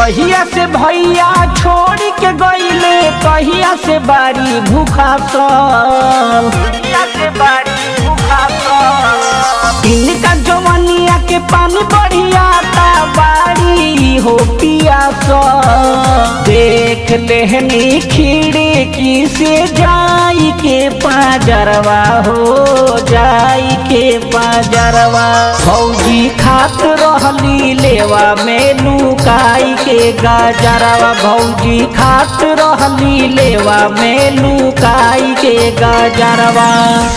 जहिया से भैया छोड़ के गईले कहिया से बारी भूखा सल कहिया से बारी भूखा सल इनका जवनिया के पानी बढ़िया ता बारी हो पिया सल देख लेहनी खिड़की से जाई के पाजरवा हो जाई के पाजरवा फौजी खात रहली लेवा में लुकाई के गाजरवा भौजी खात रहली लेवा में लुकाई के गाजरवा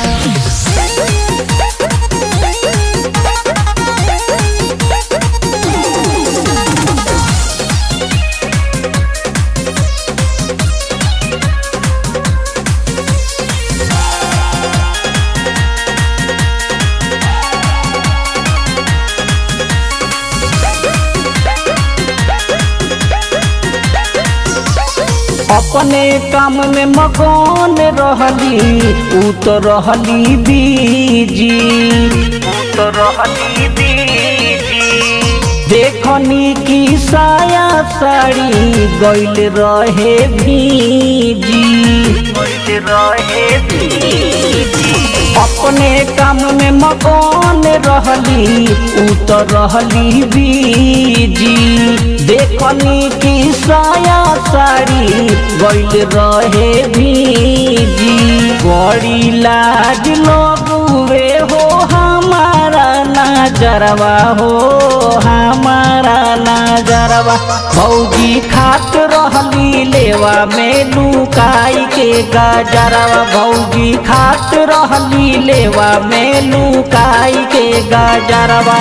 अपने काम में मगन रहली उ तो रहली बीजी उ तो रहली बीजी देखनी की साया साड़ी गइल रहे भीजी गइल रहे भीजी अपने काम में मगन रहली उ तो रहली बीजी देखनी की साया साड़ी गइल रहे भीजी बड़ी लाज लगुए हो हमारा नजरवा हो हमारा नजरवा भौजी खात रहली लेवा में लुकाई के गजरवा भौजी खात रहली लेवा में लुकाई के गजरवा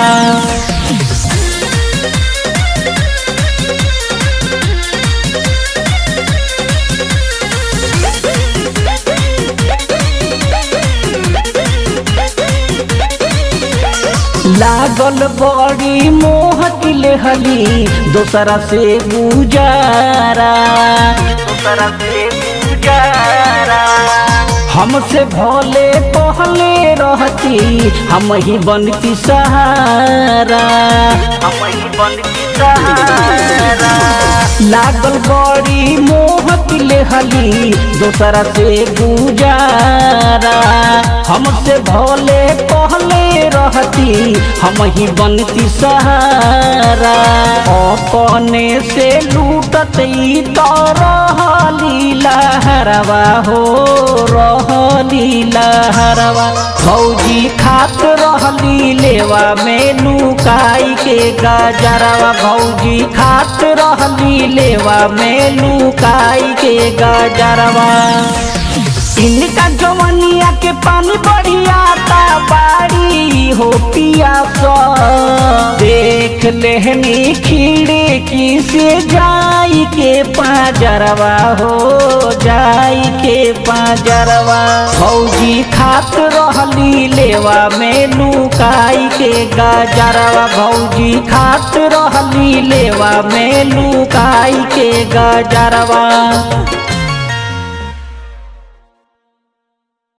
लागल बड़ी मोह हली दोसरा से गुजारा दोसरा से गुजारा हमसे भोले पहले रहती हम ही बनती सहारा हम ही बनती सहारा लागल बड़ी मोह हली दोसरा से गुजारा हमसे भोले पहले रहती हम ही बनती सहारा अपने से लूटत तो रहली लहरवा हो रहली लहरवा भौजी खात रहली लेवा में लुकाई के गजरवा भौजी खात रहली लेवा में लुकाई के गजरवा इनका जवनिया के पानी बढ़िया ता बाड़ी हो पिया सो देख लेहनी खिड़की से जाई के पाजरवा हो जाई के पाजरवा फौजी खात रहली लेवा में लुकाई के गजरवा भौजी खात रहली लेवा में लुकाई के गजरवा